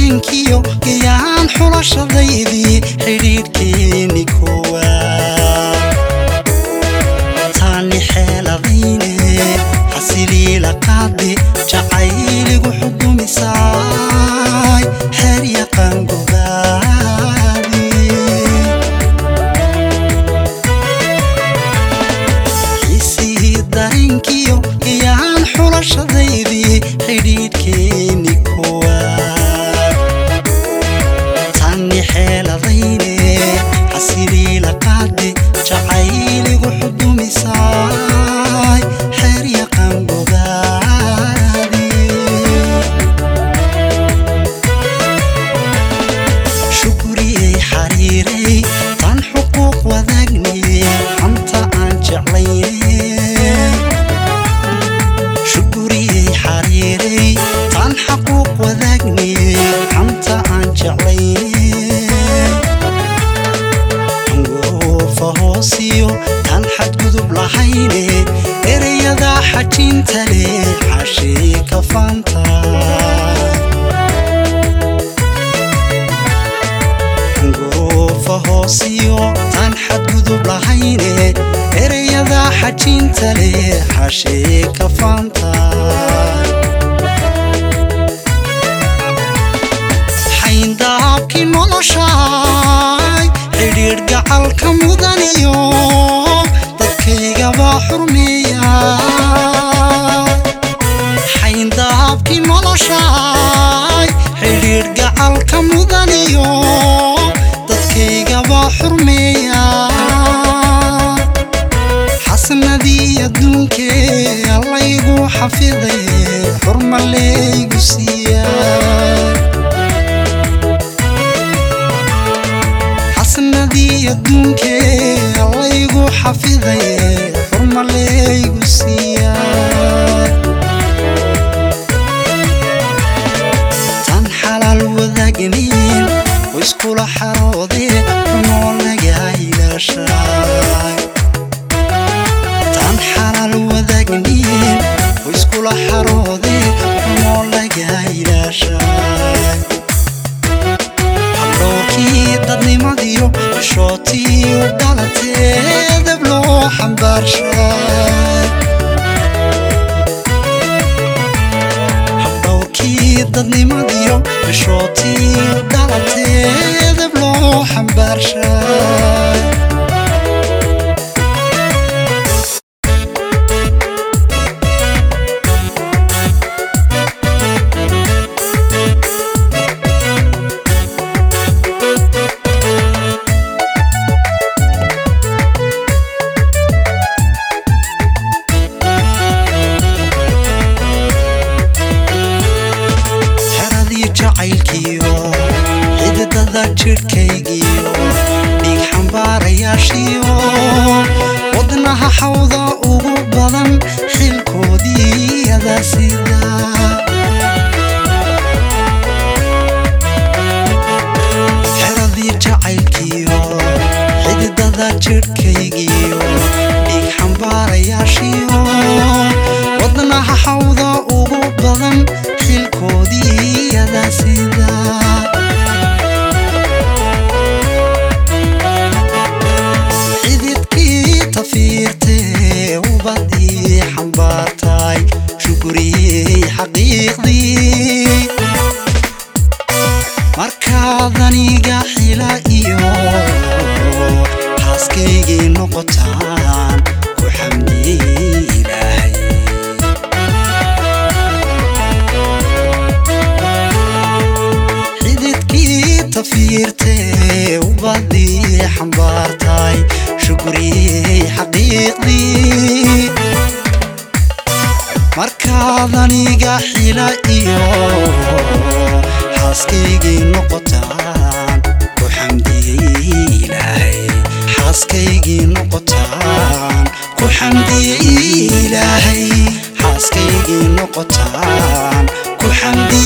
dareenkiyo gayaan xulashadaydii xidhiidhkeeni koowaad taani xeeladayne xasiliila qaade jacayligu xudumisaay xeer yaqaan gobaadi xiisihii dareenkiyo gayaan xulashadaydii xidhiidhkeeni koowaad taani xeeladayne xasiliila qaade jacayligu xudumisaay xeer yaqaan gobaadi shukuriyey xariiray tan xuquuq wadaagnay xanta aan jeclaynay shukuriyey xariiray tan xaquuq wadaagnay xanta aan jeclaynay angoofa hoosiyo tan xadgudub lahayne ereyada xajinta leh xashii ka faanta goofa hoosiyo tan xadgudub lahayne ereyada xajinta leh xashee ka faanta xayndaabkii noloshaay xidhiidh gacalka mudaniyo dadkaygaba xurmeeya xayndaabkii noloshaay xidhiidh gacalka mudaniyo dadkaygaba xurmeeya xasanadii adduunkee allaygu xafiday xurmalaygu siiya xasanadii adduunkee allaygu xafiday xurmalaygu siiya tan xalaal wadaagnayn oo iskula xaroodee xumoo laga ilaashay tan xalaal wadaagnayn oo iskula xaroodee xumoo laga ilaashay habdhowrkii dadnimadiyo shootiyo dhalatee dab loo xambaarshay habdhowrkii dadnimadiyo bishootiyo dhalatee dab loo xambaarshay xeradii jacaylkiyo xididada jidhkaygiyo dhiig xambaarayaashiyo wadnaha xawda ugu badan xilkoodii yadaa sida xeradii jacaylkiyo xididada jidhkaygiyo dhiig xambaarayaashiyo wadnaha xawda ugu badan xilkoodii yadaa sida xididkii tafiirtee ubadii xambaartay shukuriyey xaqiiqdii markaad aniga xila iyo xaaskaygii noqotaan ku xamdiyey ilaahay xididkii tafiirtee ubadii xambaartay shukuriyey xaqiiqdii markaad aniga xila iyo xaaskaygii noqotaan ku xamdiyey ilaahay xaaskaygii noqotaan ku xamdiyey ilaahay xaaskaygii noqotaan ku xamdiyey